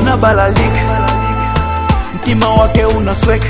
anabalalika mtima wake unasweka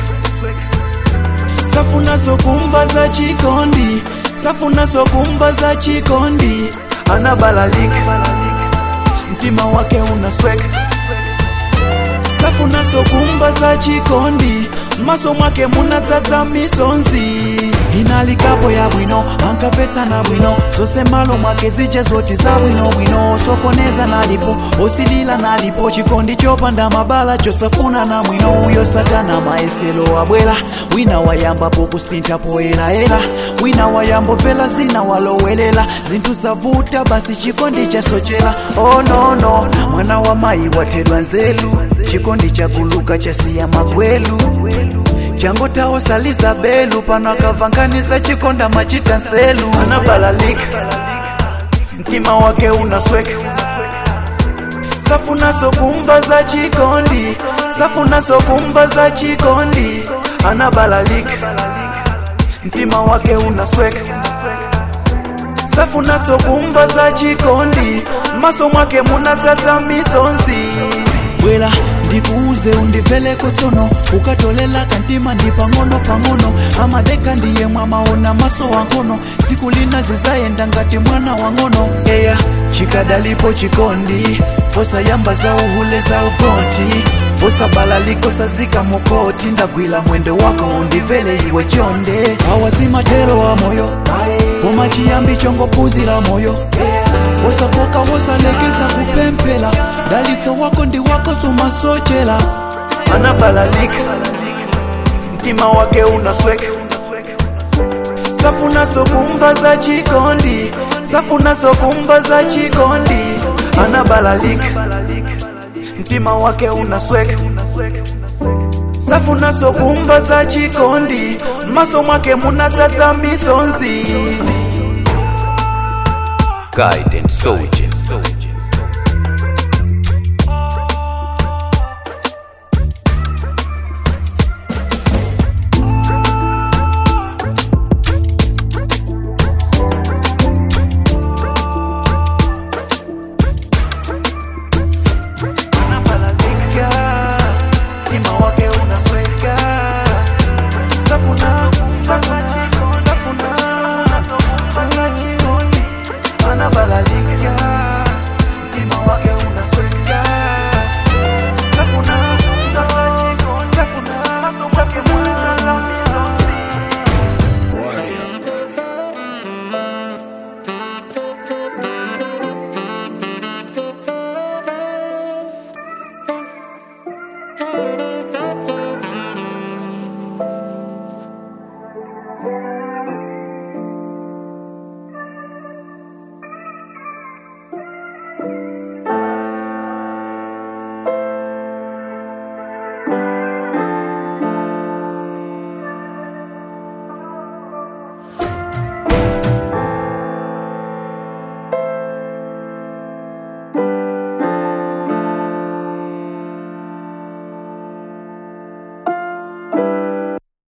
safu nazo kumba za chikondi safu nazo kumba za chikondi anabalalika mtima wake unasweka safu nazo kumba za chikondi maso mwake munadzadza misonzi inalikapo ya bwino ankapetsa na bwino zose malo mwake zije zoti za bwinobwino sokoneza nalipo osilila nalipo chikondi chopanda mabala chosafuna na mwino uyo satana maeselo abwela wina wayambapo kusintha poyelaela wina wayambovela zina walowelela zinthu zavuta basi chikondi chasochela oh no no mwana wa mayi wathedwa nzelu chikondi chaguluka chasiya magwelu changotawo saliza belu pano akavanganiza chikonda machita nselu anabalalika mtima wake unasweka safu nazo kumba za chikondi safu nazo kumba za chikondi anabalalika mtima wake unasweka safu nazo kumba za chikondi maso mwake munadzadza misonzi bwera ndikuuze undibveleko tsono ukatolela kantima ndi pang'ono pang'ono amadeka ndiye mwamaona maso wangono siku lina zizayenda ngati mwana wang'ono eya chikadalipo chikondi posayamba za uhule za ukonti posabalaliko sazika mukoti ndagwila mwendo wako undivele iwe chonde awazimatero wa moyo koma chiyambi chongopuzira moyo wosafoka wosalekeza kupempela dalitso wako ndi wako sumasochela anabalalika mtima wake unasweka safu nazo kumba za chikondi safu nazo kumba za chikondi anabalalika mtima wake unasweka safu nazo kumba za chikondi maso mwake munadzadza misonzi Guide and Soldier.